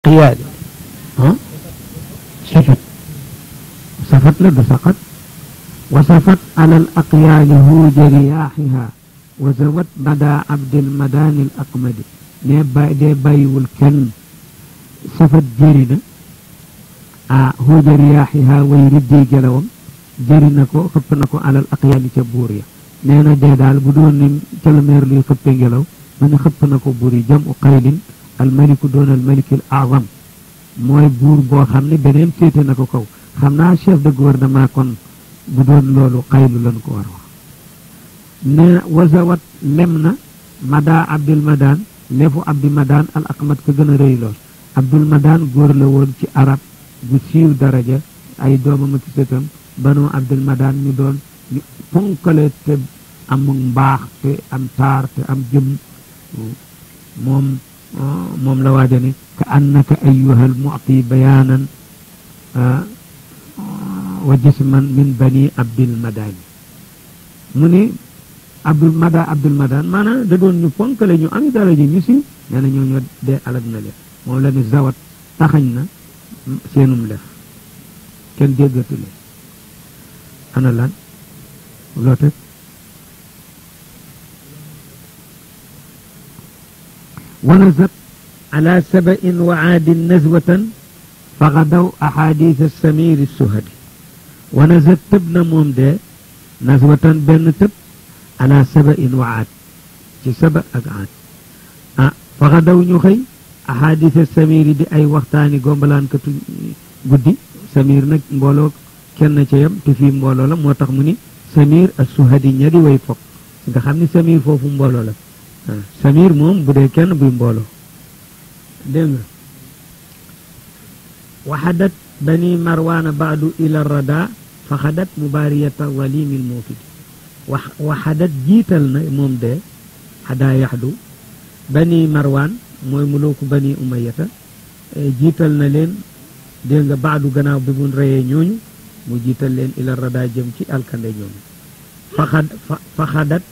الأقيال ها سفت سفت لدى سقط وسفت على الأقيال هوج رياحها وزوت مدى عبد المدان الأقمد ne bay de bàyyiwul kenn safat jëri na ah huuja riyaaxiha way riddee gelawam jëri na ko xëpp na ko alal aqyaali ca buur ya nee na dee daal bu doon ni calameer luy xëppe ngelaw mu ne xëpp na ko buur yi jam u qaylin almaliku doon almaliki al azam mooy buur boo xam ne beneen féete na ko kaw xam naa chef de gouvernement kon bu doon loolu xaylu lan ko war wax nee na wasawat lem na mada abdul madan leefu abdul madan al aqmat ko gën a rëy lool abdul madan góor la woon ci arab gu siiw daraja ay doomam ak sëtam banu abdul madan ñu doon ñu ponkale te am mbaax te am taar te am jëm moom moom la waaja ne ka annaka ayuha almuti bayaanan wa jisman min bani abdil madani mu ne abdul mada abdul madan maanaam da doon ñu ponkale ñu am daraja ñu siiw nee na ñoo ñoo dee alag na leen moom la ne zawat taxañ na seenum lef kenn déggatu leen ana lan loo teg ونزت على سبأ وعاد نزوة فغدوا أحاديث السمير السهدي ونزت تبنا موم ده نزوة بن تب على سبأ وعاد ci saba ak aad ah faxadaw ñu xëy ahadisa samir di ay waxtaani gombalaankatu guddi samir nag mbooloo kenn ca yam te fii mbooloo la moo tax mu ni samir ak suhadi ña di way fokk nga xam ni samir foofu mbooloo la samir moom bu dee kenn buy mbooloo dégg nga waxadat bani marwaana baadu ila rada faxadat mubaariyata walimi lmuufidi wax waxadat jiital na moom de xadaa yaxdu bani marwaan mooy mulooku bani umayata jiital na leen dégg nga baadu gannaaw bi mun reyee ñooñu mu jiital leen ila rada jëm ci alkande ñooñu faxad faxadat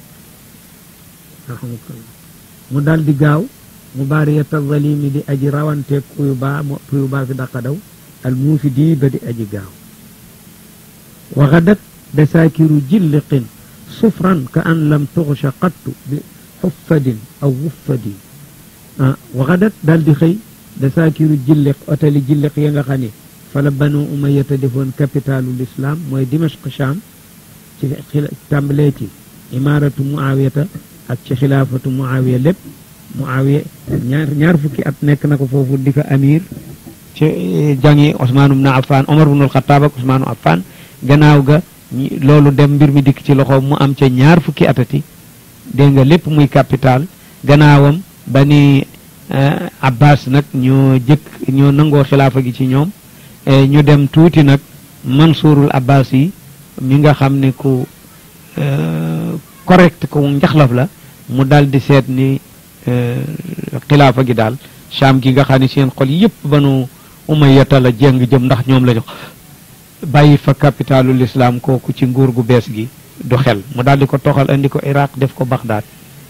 mu dal di gaaw mu baariyata zalimi di aji rawante kuyu baa kuyu baa fi daqa daw al muufi di ba di aji gaaw waxadat dasaakiru jilliqin sufran ka an lam tuxsha qattu bi xuffadin aw wuffadin ah waxadat dal di xëy dasaakiru jilliq otali jilliq ya nga xam ne fala banu umayata defoon capitalu l'islam mooy dimashq sham ci tàmbalee ci imaratu muawiyata ak ci xilaafatu muawiya lépp muawiya ñaar ñaar fukki at nekk na ko foofu di ko amir ci jangi Ousmane ibn Affan Omar ibn al-Khattab ak Ousmane Affan gannaaw ga loolu dem mbir mi dikk ci loxoom mu am ca ñaar fukki atati dégg nga lépp muy capital gannaawam ba ni Abbas nag ñoo jëkk ñoo nangoo xilaafa gi ci ñoom ñu dem tuuti nag Mansurul Abbas yi mi nga xam ne ku correct ko njaxlaf la mu dal di seet ni xilaafa gi daal Sham gi nga xam ne seen xol yëpp banu umayata la jeng jëm ndax ñoom la jox bàyyi fa capitalu l'islam kooku ci nguur gu bees gi du xel mu daal di ko toxal andi ko Iraq def ko Baghdad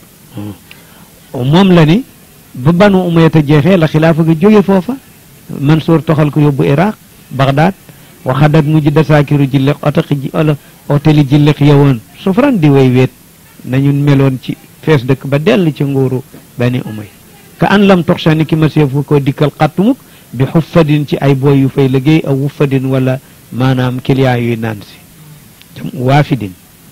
moom la ni ba banu umayata jeexee la xilaafa gi jóge foofa Mansour toxal ko yóbbu Iraq Baghdad waxadat mujj dasaakiru jilleq otaqi ji olo oteli jilleq yowoon sufran di way weet nañu meloon ci fees dëkk ba dell ci nguuru bani umay ka an lam toxsa ni ki ma seefu ko dikkal xattumuk bi xuffadin ci ay booy yu fay liggéey aw wuffadin wala maanaam client yuy naan si waafidin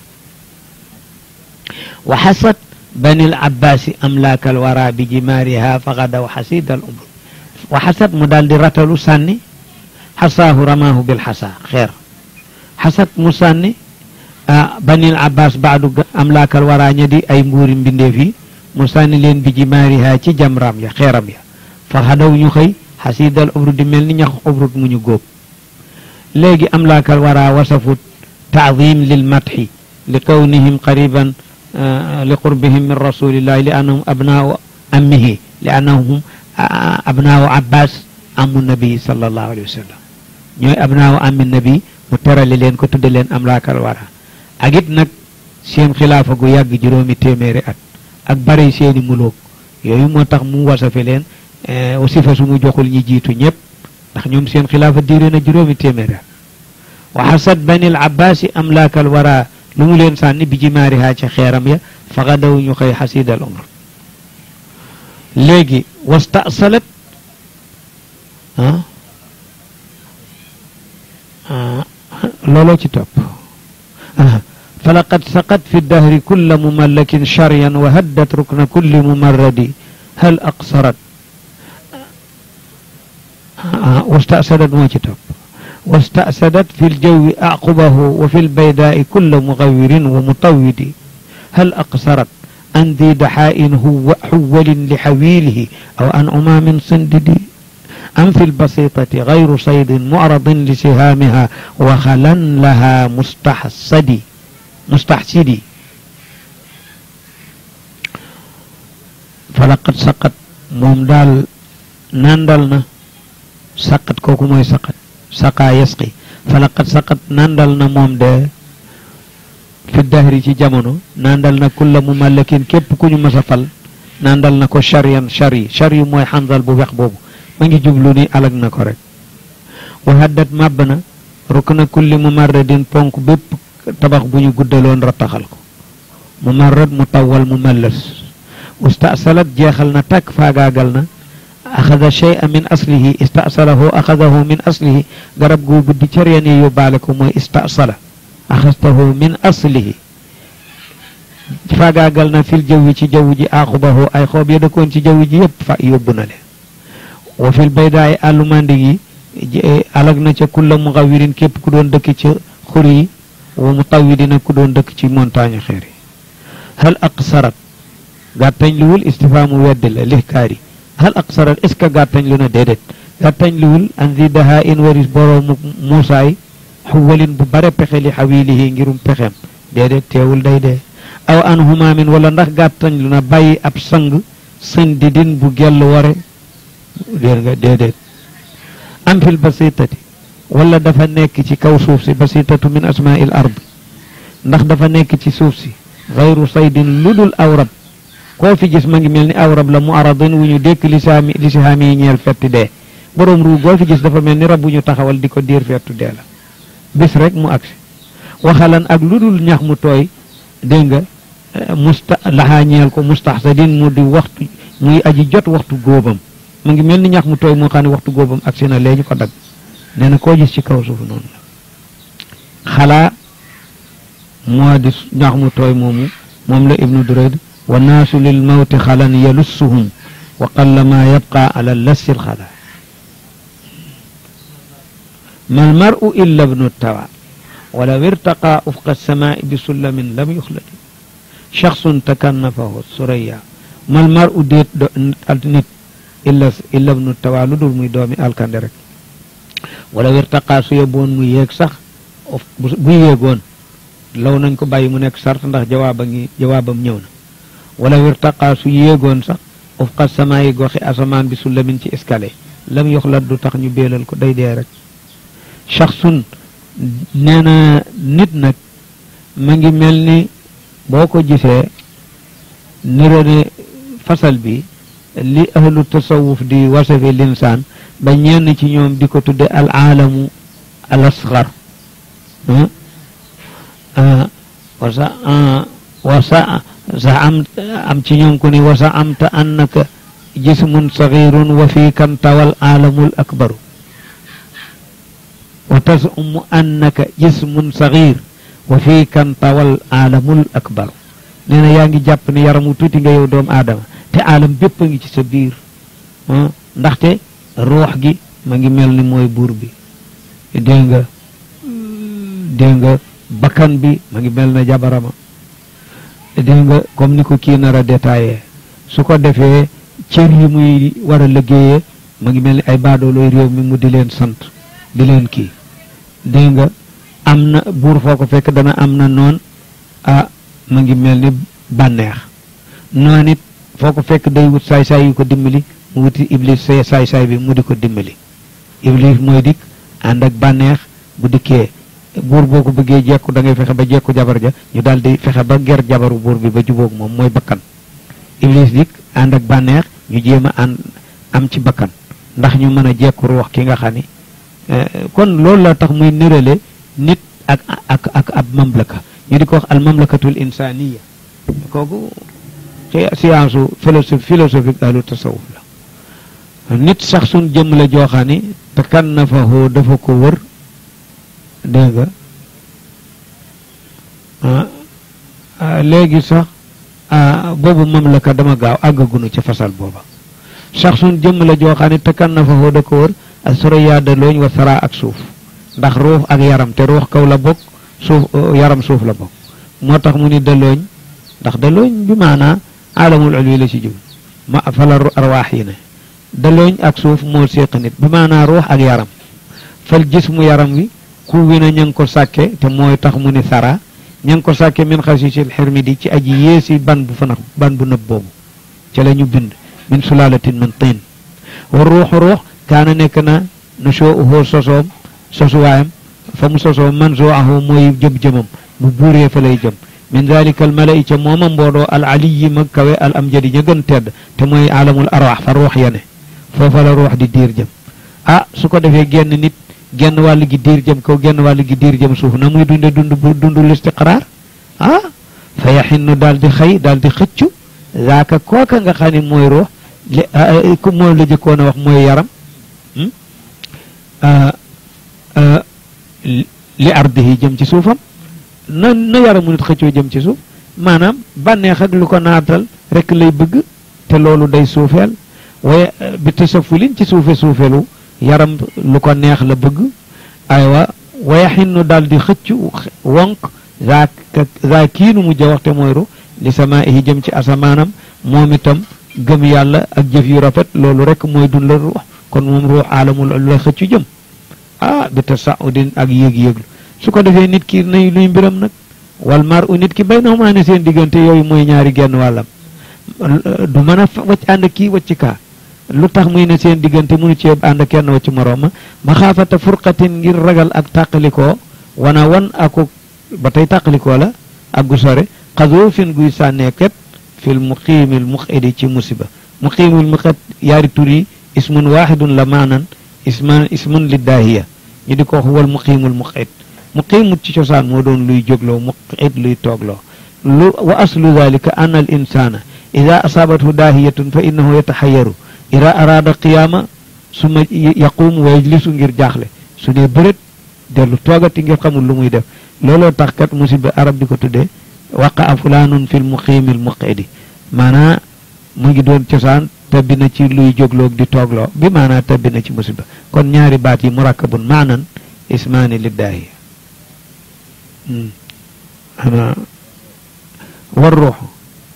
wa xasat bani l abbaasi amlaaka al wara bi jimaariha fagadaw xasida al umr wa xasat mu daal di ratalu sànni xasaahu ramaahu bil xasa xeer xasat mu sànni bani l abbas baadu amlaakal wara ña di ay mbuuri mbindeef yi mu sànni leen bi jimaariha ci jamraam ya xeeram ya fagadaw ñu xëy xasidal ubrud di mel ni ñax ubrud mu ñu góob léegi amlaakal wara wasafut taadim lil matxi li kawnihim qariban li qurbihim min rasulillahi li annahum abnaau ammihi li annahum abnaau abbas amu nabi sallallahu alayhi wa sallam ñooy abnaau ammi nabi mu terale leen ko tudde leen amlaakal wara ak it nag seen xilaafa gu yàgg juróomi téeméeri at ak bari seeni muloog yooyu moo tax mu wasafe leen wasifa su mu joxul ñi jiitu ñëpp ndax ñoom seen xilaafa diire na juróomi téeméer wa xasad bani al abbaasi amlaakal wara lu mu leen sànni bi jimaarihaa ca xeeram ya faxadaw ñu xëy xasidal umr léegi wastasalat ah looloo ci topp falaqad saqat fi dahri kulla mumallakin charyan wa haddat rukna kulli mumarradi hal aqsarat wastasadat moo ci topp واستأسدت في الجو أعقبه وفي البيداء كل مغور ومطود هل أقصرت عن ذي دحاء هو حول لحويله أو عن أمام صندد أم في البسيطة غير صيد معرض لسهامها وخلا لها مستحسدي مستحسدي فلقد سقط موم دال ناندالنا سقط كوكو موي سقط saqa yasqi falaqad saqat nandal na moom de fi dahri ci jamono nandal na kulla mu mallakin képp ku ñu mës a fal nandal na ko chariyan chari chari mooy xandal bu wex boobu ma ngi jublu ni alag na ko rek wa haddat màbb na rukk na kulli mumarradin ponk bépp tabax bu ñu guddaloon rattaxal ko mumarrad mu tawal mu mallas ustasalat jeexal na takk faagaagal na axada shay'a min aslihi istasalahu axadahu min aslihi garab gu guddi cëreen yi yóbbaale ko mooy istasala axastahu min aslihi faagaagal na fil jawwi ci jaww ji aaxubahu ay xoob ya dëkkoon ci jaww ji yëpp fa yóbbu na leen wa fil baydaay àllumandig yi alag na ca kulla mugawirin képp ku doon dëkk ca xur yi wa mutawidina ku doon dëkk ci montagne xeer yi hal aqsarat gàttañ luwul istifaamu weddi la lihkaari hal aqsarat est ce que gàttañ lu na déedéet gàttañ luwul an zi daha in waris boroomu muusaay xuwalin bu bare pexe li xawilihi ngirum pexem déedéet teewul day dee aw an humaamin wala ndax gàttañ lu na bàyyi ab sang sën di din bu gell ware déer nga déedéet am fil basitati wala dafa nekk ci kaw suuf si basitatu min asmail ard ndax dafa nekk ci suuf si xayru saydin ludul awrab koo fi gis ma ngi mel ni awrab la mu aradin wu ñu dékk li saami li si haami yi ñeel fetti dee boroom ruu goo fi gis dafa mel ni rab bu ñu taxawal di ko diir fettu dee la bis rek mu agsi waxalan ak lu dul ñax mu tooy dégg nga musta laxaa ñeel ko mustaxsadin mu di waxtu muy aji jot waxtu góobam mu ngi mel ni ñax mu tooy moo xam ne waxtu góobam agsi na léegi ko dagg nee na koo gis ci kaw suuf noonu la xalaa moo di ñax mu tooy moomu moom la ibnu durayd wa naasu lil mawti xalan yalussuhum wa qalla ma yabqa ala lassi lxala ma almaru illa ibnu tawa walaw irtaqa ufqa alsamaai bi sullamin lam yuxladi shaxsun takannafahu suraya ma almaru déet nit illa illa ibnu tawa lu dul muy doomi alkande rek walaw irtaqa su yóbboon mu yéeg sax bu yéegoon law nañ ko bàyyi mu nekk sart ndax jawaaba ngi jawaabam ñëw na wala wirtaqa su yéegoon sax ufqa samaa yi goxi asamaan bi su lamin ci escalier lam yoxlat du tax ñu béelal ko day dee rek shaxsun nee na nit nag ma ngi mel ni boo ko gisee niro ne fasal bi li ahlu tasawuf di wasafe linsaan ba ñenn ci ñoom di ko tudde al aalamu al asgar wasa wasa sa am am ci ñoom ku ni wasa amta annaka jismun saxirun wa fii kan tawal aalamul akbaru wa tasumu annaka jismun saxir wa fii kan tawal aalamul akbaru nee na yaa ngi jàpp ne yaramu tuuti nga yow doomu aadama te aalam bépp a ngi ci sa biir ndaxte ruux gi ma ngi mel ni mooy buur bi dégg nga dégg nga bakkan bi ma ngi mel na jabarama dégg nga comme ni ko kii nar a détaillé su ko defee cër yi muy war a liggéeyee ma ngi mel ni ay baadoolooy réew mi mu di leen sant di leen kii dégg nga am na buur foo ko fekk dana am na noon ah ma ngi mel ni bànneex noon it foo ko fekk day wut saay-saay yu ko dimbali mu wuti iblis say saay-saay bi mu di ko dimbali iblis mooy dikk ànd ak bànneex bu dikkee buur boo ko bëggee jekku da ngay fexe ba jekku jabar ja ñu daal di fexe ba ger jabaru buur bi ba jubóog moom mooy bakkan iblis dik ànd ak bànneex ñu jéem a ànd am ci bakkan ndax ñu mën a jekku ruux ki nga xam ni kon loolu la tax muy nirale nit ak ak ak ab mamlaka ñu di ko wax al mamlakatul insaniya kooku ci science su philosophe philosophique ahlu tasawuf la nit sax suñ jëmm la jooxaa ni te kan na fa hoo dafa ko wër dégg nga léegi sax boobu mamlaka dama gaaw àggagunu ci fasal booba sax suñ jëmm la jooxaa ni te kan na fa hoo da ko wër ak soroyaa da looñ wa sara ak suuf ndax ruux ak yaram te ruux kaw la bokk suuf yaram suuf la bokk moo tax mu ni dalooñ ndax dalooñ bi maanaa alamul ulwi la ci jub ma fala arwaax yi ne dalooñ ak suuf moo séq nit bi maanaa ruux ak yaram fal gis mu yaram wi ku wi na ña ngi ko sàkke te mooy tax mu ni sara ña ngi ko sàkke min xasiisil xirmi di ci aji yéesi ban bu fanax ban bu nëb boobu ca la ñu bind min sulaalatin min tiin wa ruux ruux kaana nekk na na soo uhoo sosoom sosuwaayam fa mu sosoo man soo ahoo mooy jëm-jëmam bu buuree fa lay jëm min dalika al malai ca mooma mboodoo al aliyi ma kawe al am jadi ña gën tedd te mooy alamul arwax fa ruux ya ne foofa la ruux di diir jëm ah su ko defee genn nit genn wàll gi diir jëm kaw genn wàll gi diir jëm suuf na muy dunde dund bu dund listiqraar ah fa yaxinnu daal di xëy daal di xëccu zaaka kooka nga xam ne mooy ruux li mooy la jëkkoon a wax mooy yaram li ardihi jëm ci suufam na na yaramu nit xëccoo jëm ci suuf maanaam bànneex ak lu ko naatal rek lay bëgg te loolu day suufeel waaye bi tasafulin ci suufe suufelu yaram lu ko neex la bëgg aywa waya xinnu daal di xëccu wonk za za kiinu mujj a waxte mooy ru li samaa'ihi jëm ci asamaanam moom itam gëm yàlla ak jëf yu rafet loolu rek mooy dun la ruux kon moom ruux aalamul la xëccu jëm ah bi tasaudin ak yéeg-yéeglu su ko defee nit ki nay luy mbiram nag wal mar u nit ki bay na maa ne seen diggante yooyu mooy ñaari genn wàllam du mën a wacc ànd kii wacc kaa lu tax muy ne seen diggante munu cee ànd kenn wacc morooma ma xaafata furqatin ngir ragal ak tàqalikoo wana wan ako ba tey tàqalikoo la ak gu sore xasoofin guy sànneeket fil muqiimil muqidi ci musiba muqiimil muqid yaari tur yi ismun waahidun la maanan isman ismun liddaahiya ñu di ko wax wal muqiimul muqid muqiimut ci cosaan moo doon luy jógloo muqid luy toogloo lu wa aslu dalika an al insana ida asaabathu daahiyatun fa innahu yataxayaru ida araada qiyaama suma yaquum wa yajlisu ngir jaaxle su dee bërét dellu toogati ngir xamul lu muy def looloo tax kat musiba arab di ko tuddee waqa a fulaanun fil muqiimil muqidi maanaa mu ngi doon cosaan tabbi na ci luy jógloog di toogloo bi maanaa tabbi na ci musiba kon ñaari baat yi murakkabun maanan ismaani liddaahi ana war ruuxu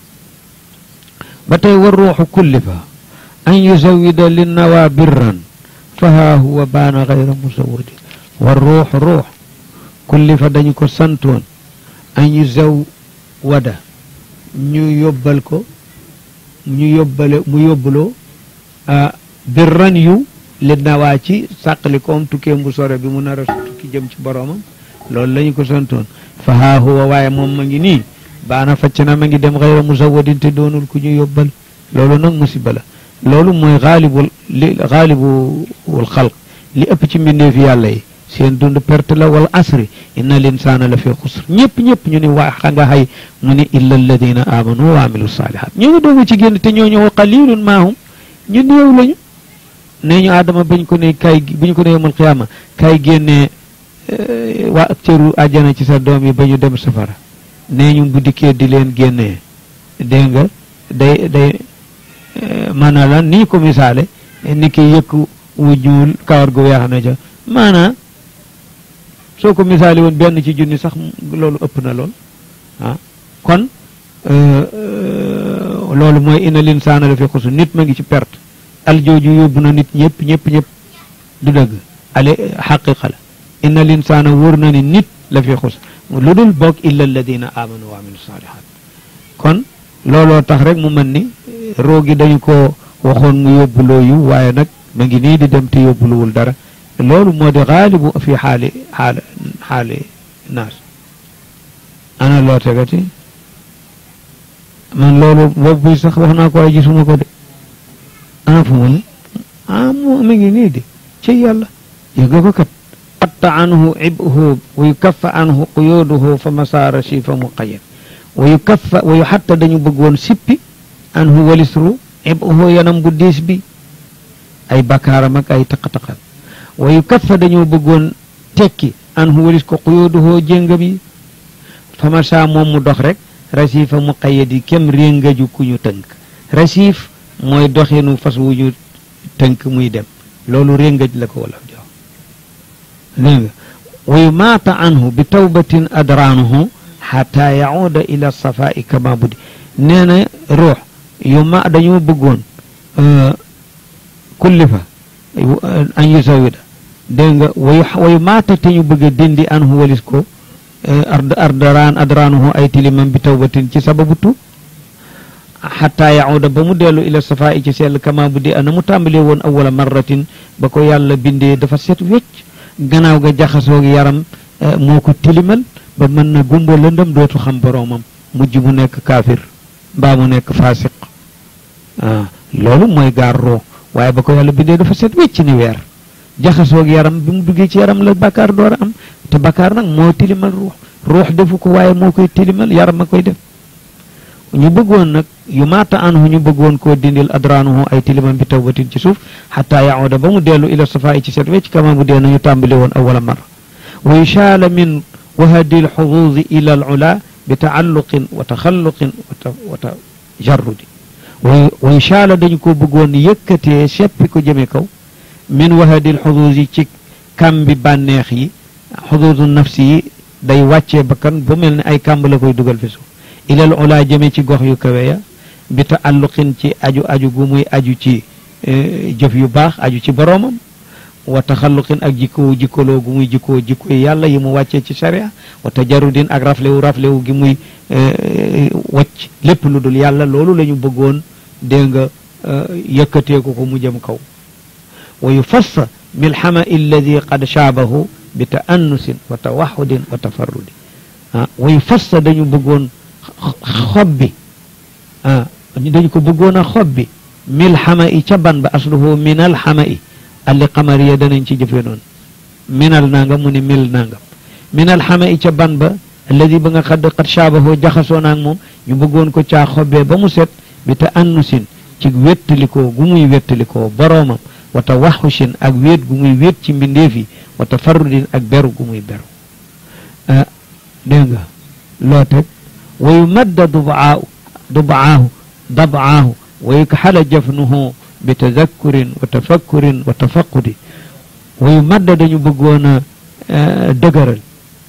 ba tey war ruuxu kullifa an yuzawida linnawa birran fa haa huwa baana gayra musawwadi war ruuxu ruux kullifa dañu ko santoon an yuzawwada ñu yóbbal ko ñu yóbbale mu yóbbuloo birran yu li nawaa ci sàqali koom tukkee bu sore bi mu nar a tukki jëm ci boroomam loolu la ñu ko santoon fa haa huwa waaye moom ma ngi nii baana facc na ma ngi dem xayra musawadin te doonul ku ñu yóbbal loolu nag musiba la loolu mooy xaalibul li xaalibul xalq li ëpp ci mbindeef yàlla yi seen dund perte la wal asri inna linsaana la fi xusr ñëpp ñëpp ñu ni waa xa nga xay mu ni illa alladina amanu wa amilu salihat ñoo ngi doogu ci génn te ñoo ñëw qalilun maahum ñu néew lañu nee ñu aadama bañ ko ne kay bu ñu ko ne yawmal qiyaama kay génnee waa cëru àjjana ci sa doom yi ba ñu dem safara nee ñu bu dikkee di leen génnee dégg nga day day maanaam lan ni ko misaale ni ki yëkk wu ñuul kawar gu weex na ca maanaam soo ko misaale woon benn ci junni sax loolu ëpp na lool ah kon loolu mooy ina linsaana la fi xusu nit ma ngi ci perte al jooju yóbbu na nit ñëpp ñëpp ñëpp du dëgg ale xaqiqa la inna linsaana wóor na ni nit la fi xus lu dul bokk illa alladina amanu wa amilu salihat kon looloo tax rek mu mën ni roogi dañu ko waxoon mu yóbbuloo yu waaye nag ma ngi nii di dem te yóbbuluwul dara loolu moo di xaalibu fi xaali xaali xaali naas ana loo tegati man loolu boobu bi sax wax naa ko ay gisuma ko de ana fu mu ne ah mu mi ngi nii de ci yàlla yëga ko kat qatta anhu ibhu wa yukaffa anhu quyuduhu fa masaara shifa muqayyad wa yukaffa wa yu xatta dañu bëggoon sippi anhu walisru ibhu yanam gu diis bi ay bakkaaram ak ay taqataqal wa yukaffa dañoo bëggoon tekki anhu walis ko quyuduhu jéngam yi fa masaa moom mu dox rek rasifa muqayyad yi kem réngaju ku ñu tënk rasif mooy doxinu fas wu ñu tënk muy dem loolu réngaj la ko wala jox dégg nga wa yumaata anhu bi tawbatin adraanuhu xata yauda ila safai kama budi nee na ruux yu ma dañoo bëggoon kullifa an yusawida dégg nga wayu wayu maata te ñu bëgg a dindi anhu walis ko ard ardaraan adraanuhu ay tilimam bi tawbatin ci sababu tu xataa yauda ba mu dellu ila safaa i ci sell kama bu di ana mu tàmbalee woon awala marratin ba ko yàlla bindee dafa set wecc gannaaw ga jaxasoog yaram moo ko tilimal ba mën na gumba lëndëm dootu xam boroomam mujj mu nekk kaafir mbaa mu nekk faasiq ah loolu mooy gaar roo waaye ba ko yàlla bindee dafa set wecc ni weer jaxasoog yaram bi mu duggee ci yaram la bakkaar door a am te bakkaar nag moo tilimal ruux ruux defu ko waaye moo koy tilimal yaram a koy def ñu bëggoon nag yu maata anhu ñu bëggoon koo dindil adraanuhu ay tilimam bi tawbatin ci suuf xataa yacuuda ba mu dellu ila safaa i ci set wecc kama bu dee nañu tàmbali woon awala marra wa yushaala min wahadi lxuduudi ila al ula bi taalluqin wa taxalluqin wa tajarrudi wa yushaala dañu ko bëggoon yëkkatee seppi ko jëme kaw min wahadi lxuduudi ci kambi bànneex yi xuduudu nafsi yi day wàccee bakkan ba mel ne ay kàmb la koy dugal fi suuf ilal ulaa jëme ci gox yu kawe ya bi taalluqin ci aju aju gu muy aju ci jëf yu baax aju ci boroomam wa taxalluqin ak jikkoo jikkoloo gu muy jikkoo jikko yàlla yi mu wàccee ci sharia wa tajarudin ak raflewu raflewu gi muy wacc lépp lu dul yàlla loolu la ñu bëggoon dégg nga yëkkateeku ko mu jëm kaw wa yufassa milxama alladi qad shaabahu bi taannusin wa tawaxudin wa tafarrudi ah wa yufassa dañu bëggoon xob bi ah dañu ko bëggoon a xob bi mil xama i ca ban ba asluhu minal xama i alli xamariya danañ ci jëfe noonu minal nangam mu ne mil nangam minal xama i ca ban ba alladi ba nga xadd xat shaabahoo jaxasoo naag moom ñu bëggoon ko caa xobbee ba mu set bi ta annusin ci wettalikoo gu muy wettalikoo boroomam wata waxushin ak wéet gu muy wéet ci mbindeef yi wata farrudin ak beru gu muy beru ah dégg nga loo teg wa yumadda dubaahu dubaahu dabaahu wa yukxala jafnuhu bi tadakkurin wa tafakkurin wa tafaqudi wa yumadda dañu bëggoon a dëgëral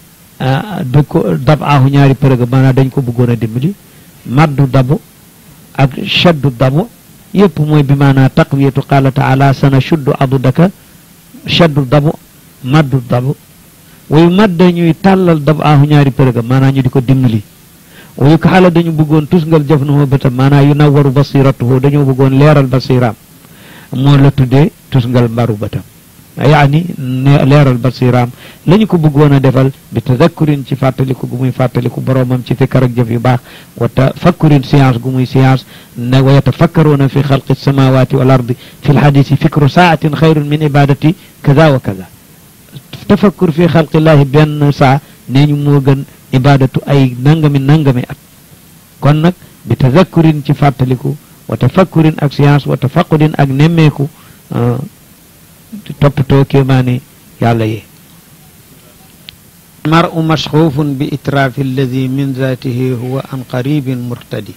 da ko dabaahu ñaari përëga maanaam dañ ko bëggoon a dimbali maddu dabu ak shaddu dabu yëpp mooy bi maanaa taqwiyatu qaala taala sana shuddu adudaka shaddu dabu maddu dabu wa yumadda ñuy tàllal dabaahu ñaari përëga maanaam ñu di ko dimbali wa yu xaala dañu bëggoon tusngal jafnuhu bëtam maanaam yu nawwaru basiratuhu dañoo bëggoon leeral basiraam moo la tuddee tusngal mbaru bëtam yaani leeral basiraam la ñu ko bëggoon a defal bi tadakkurin ci fàttaliku gu muy fàttaliku boroomam ci fikkar ak jëf yu baax wa tafakkurin science gu muy science ne wa yatafakkaruuna fi xalqi samawati wal ardi fi lxadisi fikru saatin xayrun min ibadati kaza wa kaza tafakkur fi xalqillahi benn saa nee ñu moo gën ibadatu ay nangami nangami at kon nag bi tadakkurin ci fàttaliku wa tafakkurin ak science wa tafaqudin ak nemmeeku toppatoo kéemaani yàlla yi maru masxuufun bi itraafi alladi min zaatihi huwa an qaribin murtadi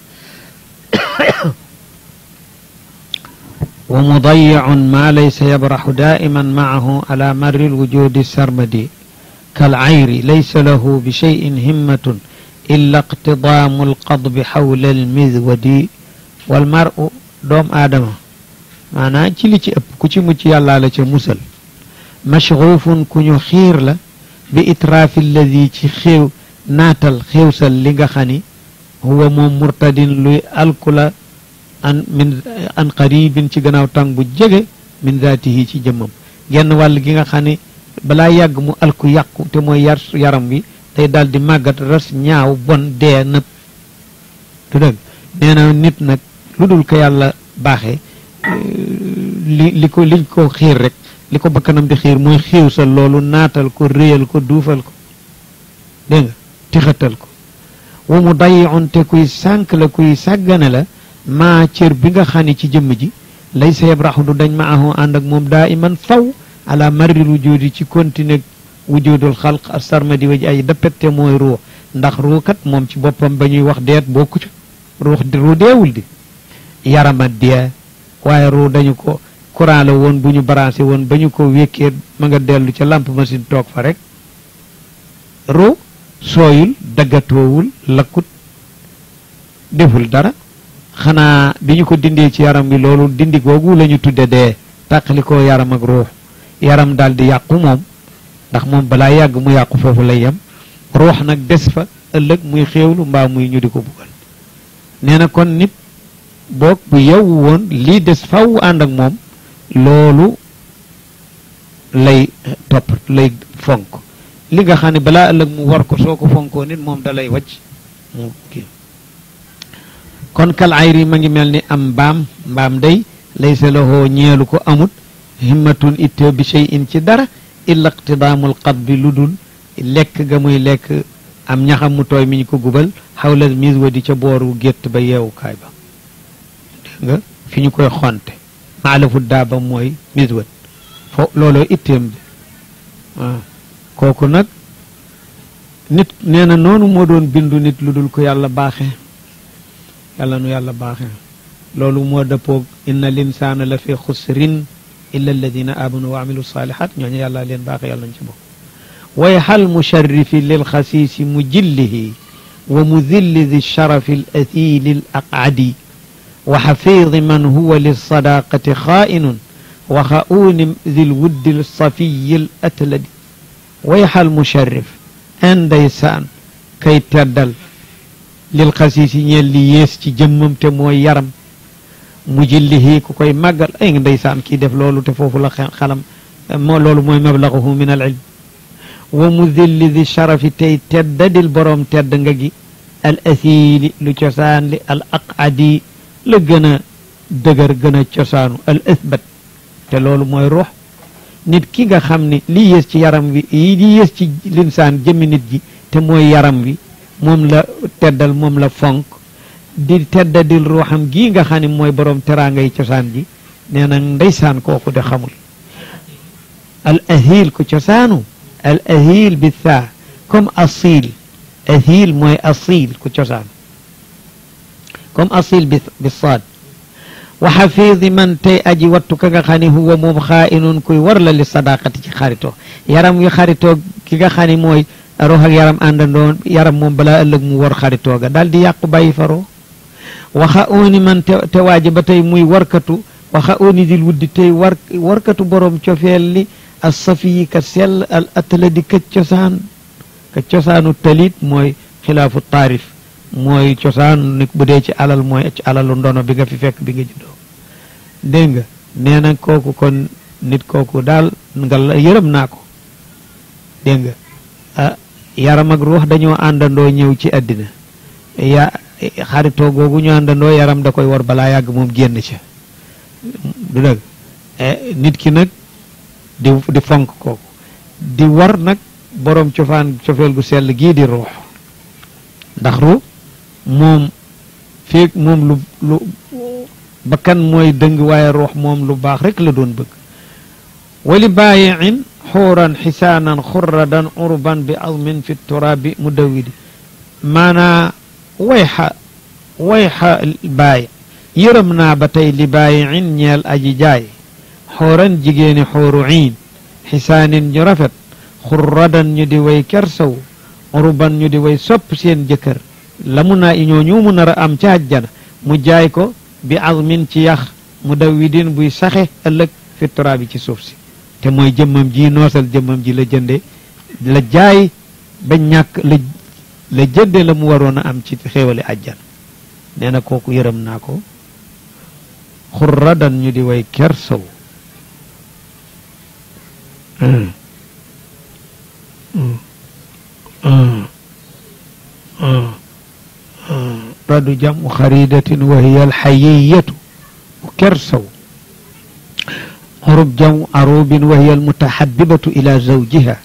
wa mudayicun ma laysa yabraxu daa'iman macahu ala marri lwujudi sarmadi كالعير ليس له بشيء همة إلا اقتضام القضب حول المذود والمرء دوم آدم maanaam ci li ci ëpp ku ci mucc yàllaa la ca musal mashruufun ku ñu xiir la bi itraafi alladi ci xeew naatal xeewsal li nga xam ni huwa moom murtadin luy alkula an min an qaribin ci gannaaw tàng bu jege min zaatihi ci jëmmam genn wàll gi nga xam ni balaa yàgg mu alku yàqu te mooy yar yaram wi day daal di màggat ras ñaaw bon dee nëpp du dëgg nee na nit nag lu dul ko yàlla baaxee li li ko liñ ko xiir rek li ko bakkanam di xiir mooy xiiw sa loolu naatal ko réyal ko duufal ko dégg nga tixatal ko wa mu dayiun te kuy sànk la kuy sàggane la maa cër bi nga xam ne ci jëmm ji lay sa yabraxu du dañ ma ahoo ànd ak moom daa iman faw ala marril wujudi ci continue wujudul xalq ak sarmadi wa ji ay dappette mooy ruux ndax ruukat moom ci boppam ba ñuy wax deet bokku ci ruux ruu deewul di yarama dee waaye ruu dañu ko courant la woon bu ñu branché woon ba ñu ko wékkee ma nga dellu ca lampe machine toog fa rek ruu sooyul daggatoowul lakkut deful dara xanaa bi ñu ko dindee ci yaram bi loolu dindi googu la ñu tudde dee tàqali ko yaram ak ruux yaram daal di yàqu moom ndax moom balaa yàgg mu yàqu foofu lay yem ruux nag des fa ëllëg muy xéewlu mbaa muy ñu di ko buggal nee na kon nit boog bu yewwu woon lii des faw ànd ak moom loolu lay topp lay fonk li nga xam ne balaa ëllëg mu war ko soo ko fonkoo nit moom da lay wàcc mu kii kon kal ayri ma ngi mel ni am mbaam mbaam day laysa lahu ñeelu ko amut himmatun itte bi shay'in ci dara illa iqtidaamul qad bi lu dul lekk ga muy lekk am ñaxam mu tooy mi ñu ko gubal xawla mis wa di ca booru gétt ba yeewukaay ba dégg nga fi ñu koy xonte maalafu daaba mooy mis wat fo looloo itteem bi waaw kooku nag nit nee na noonu moo doon bindu nit lu dul ko yàlla baaxe yàlla nu yàlla baaxe loolu moo dëppoog inna linsaana la fi xusrin illa alladina amanu wa amilu salihat ñooñu yàlla leen baaxe yàlla nañ ci bokk way xal musharrifi lil xasiisi mujillihi wa mudilli di sharafi al athili al aqadi wa xafiidi man huwa lilsadaqati xaainun wa xauni di lwuddi lsafiyi l atladi way xal musharrif indaysaan kay teddal lil xasiisi ñeel li yées ci jëmmam te mooy yaram mujillihi ku koy màggal ay nga ndeysaan kii def loolu te foofu la xalam moo loolu mooy mablaguhu min al ilm wa mudilli di sharafi tey teddadil boroom tedd nga gi al asiili lu cosaan li al aqadi la gën a dëgër gën a cosaanu al asbat te loolu mooy ruux nit ki nga xam ni li yées ci yaram wi li yées ci linsaan jëmmi nit ji te mooy yaram wi moom la teddal moom la fonk di teddadil ruuxam gii nga xam ne mooy boroom teraanga yi cosaan ji nee na ndeysaan kooku de xamul al ahil ku cosaanu al ahil bi thaa comme asil ahil mooy asil ku cosaanu comme asil bi bi saad wa xafiidi man tey aji wattu ka nga xam ne huwa moom xaainun kuy war la li sadaqati ci xaritoo yaram wi xaritoo ki nga xam ne mooy ruux ak yaram àndandoo yaram moom balaa ëllëg mu war xaritoo ga daal di yàqu bàyyi faroo waxa ooni man te te waaji ba tey muy warkatu waxa ooni dil wuddi tey war warkatu borom cofeel li as safiyi ka sell al atladi ka cosaan ka cosaanu talit mooy xilaafu taarif mooy cosaan ni bu dee ci alal mooy ci alalu ndono bi nga fi fekk bi nga juddoo dégg nga nee na kooku kon nit kooku daal nga la yërëm naa ko dégg nga ah yaram ak ruux dañoo àndandoo ñëw ci àddina ya xaritoo googu ñu àndandoo yaram da koy war balaa yàgg moom génn ca du dëgg nit ki nag di di fonk kooku di war nag boroom cofaan cofeel gu sell gii di ruux ndax ruux moom fii moom lu lu bakkan mooy dëng waaye ruux moom lu baax rek la doon bëgg wali baayiin xuuran xisaanan xurradan urban bi azmin fi turaabi mudawidi maanaa wayxa wayxa baay yërëm naa ba tey li baayiin ñeel aji jaay xooran jigéeni xooru iin xisaanin ñu rafet xurradan ñu di way kersaw urban ñu di way sopp seen jëkkër la mu naa ñoo ñu mu nar a am ca àjjana mu jaay ko bi azmin ci yax mu dawidin buy saxe ëllëg fi turaabi ci suuf si te mooy jëmmam ji noosal jëmmam ji la jënde la jaay ba ñàkk la la jënde la mu waroon a am ci xéewale àjjana nee na kooku yërëm naa ko xurradan ñu di way kersaw radu jamu xaridatin wa hiya alxayiyatu kersaw urub jaw arubin wa hiya almutahabibatu ila zawjiha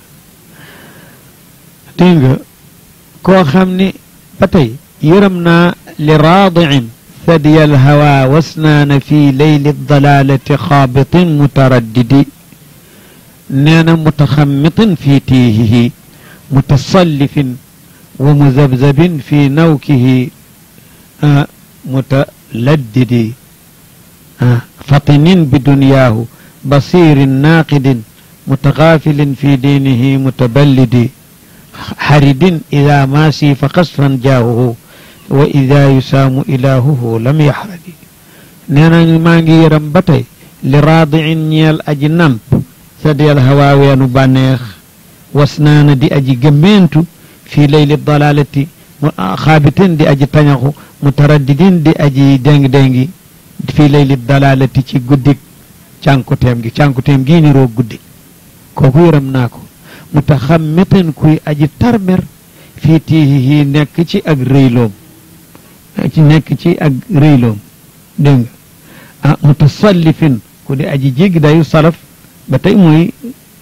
dégg nga koo xam ni ba tey yërëm naa li raadiin ثدي الهوى واسنان في ليل الضلالة خابط متردد نانا متخمط في تيهه متصلف ومذبذب في نوكه آه متلدد آه فطن بدنياه بصير ناقد متغافل في دينه متبلد حرد إذا ماسي فقصفا جاهه wa ida yusaamu ilaahuhu lam yaxradi nee na maa ngi yëram ba tey li raadiin ñeel aji namp sadiyal hawaa weenu bànneex wasnaana di aji gëmmeentu fii layli dalalati xaabitin di aji tañaxu mutaraddidin di aji déng-déngi fii layli dalalati ci guddik cànkuteem gi cànkuteem gii ni roog guddi kooku yëram naa ko mutaxammitin kuy aji tarmer fii tiihihi nekk ci ak rëyloom ci nekk ci ak rëyloom dégg nga ah mutasallifin ku di aji jéggi dayu salaf ba tey mooy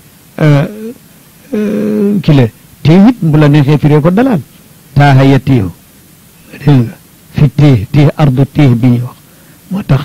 kile téew it bu la neexee firee ko dalal taaha ya téew dégg nga fi téeh téeh ardu téeh bi ñuy wax moo tax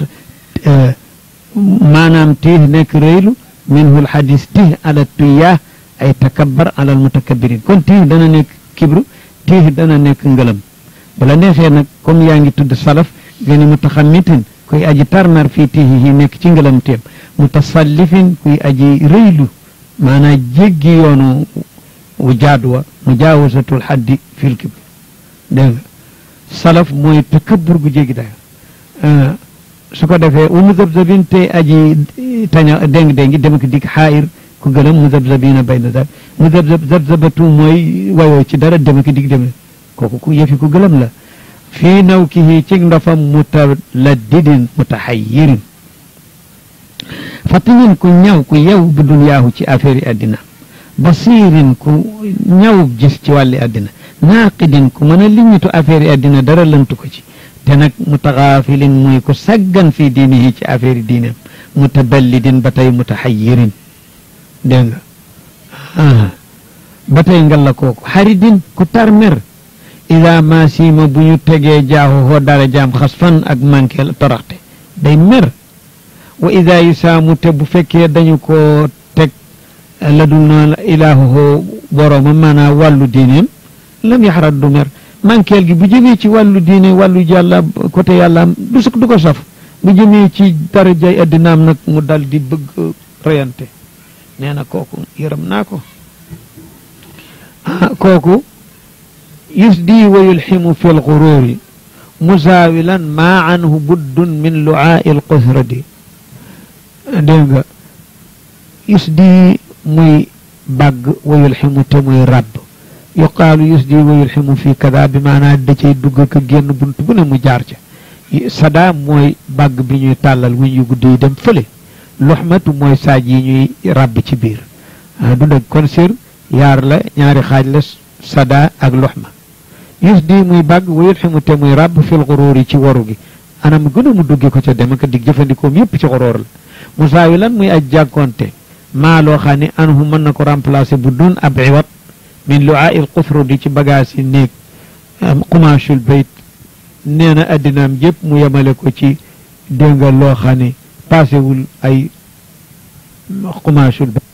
maanaam téeh nekk rëylu minhu lxadis téeh ala tuyaah ay takabbar ala almutakabirin kon téeh dana nekk kibru téeh dana nekk ngëlam bala neexee nag comme yaa ngi tudd salaf nga ni mutaxammitin kuy aji tarnar fii tihihi nekk ci ngëlam teem mutasallifin kuy aji rëylu maanaam jéggi yoonu wu jaadwa mujaawasatul xaddi fil kibr dégg nga salaf mooy takabbur gu jéggi dayo su ko defee wa muzabzabin te aji taña déng déngi dem ko dik xaayir ku gëlam muzabzabina bayna dal muzabzab zabzabatu mooy wayoo ci dara dem ko dik dem kooku ku yëfi ku gëlëm la fii naw kihi ci ndafam mutaladdidin mutaxayirin fatinin ku ñaw ku yew bi dunyaahu ci affaire yi àddina basirin ku ñaw gis ci wàlli àddina naaqidin ku mën a liñitu affaire yi àddina dara lëntu ko ci te nag mutaxaafilin muy ku saggan fii diinihi ci affaire yi diineem mutaballidin ba tey mutaxayirin dégg nga ba tey ngal la kooku xaridin ku tarmer ida maasima bu ñu tegee jaaxu hoo dara jaam xas fan ak manqué toroxte day mer wa ida yusaamu te bu fekkee dañu ko teg la dul na ilaahu hoo borooma maanaam wàllu diineem lam yaxarat du mer manqueel gi bu jëmee ci wàllu diine wàllu yàlla côté yàllaam du suk du ko saf bu jëmee ci darajay addinaam nag mu dal di bëgg reyante nee na kooku yërëm naa ko kooku yusdi wa yulximu fi lxururi musaawilan maa anhu buddun min luaai lqusrati dégg nga yusdi muy bàgg wa yulximu te muy ràbb yuqaalu yusdi wa yulximu fi kada bi maanaa da cay dugg ka génn bunt bu ne mu jaar ca sada mooy bàgg bi ñuy tàllal wuñ yu gudd yi dem fële luxmatu mooy saaj yi ñuy ràbb ci biir du dëgg kon sir yaar la ñaari xaaj la sada ak luxma yus di muy bàgg wayul ximu te muy ràbb fil xuróor yi ci waru gi anam gën a mu dugge ko ca dem ak dig jëfandikoom yépp ci xuróor la musaawi lan muy aj jàkkoonte maa loo xam ne anhu mën na ko remplacer bu dun ab iwat min luaa il xufru di ci bagage yi néeg xumaashul bayt nee na addinaam yépp mu yemale ko ci dénga loo xam ne paasewul ay xumaashul bayt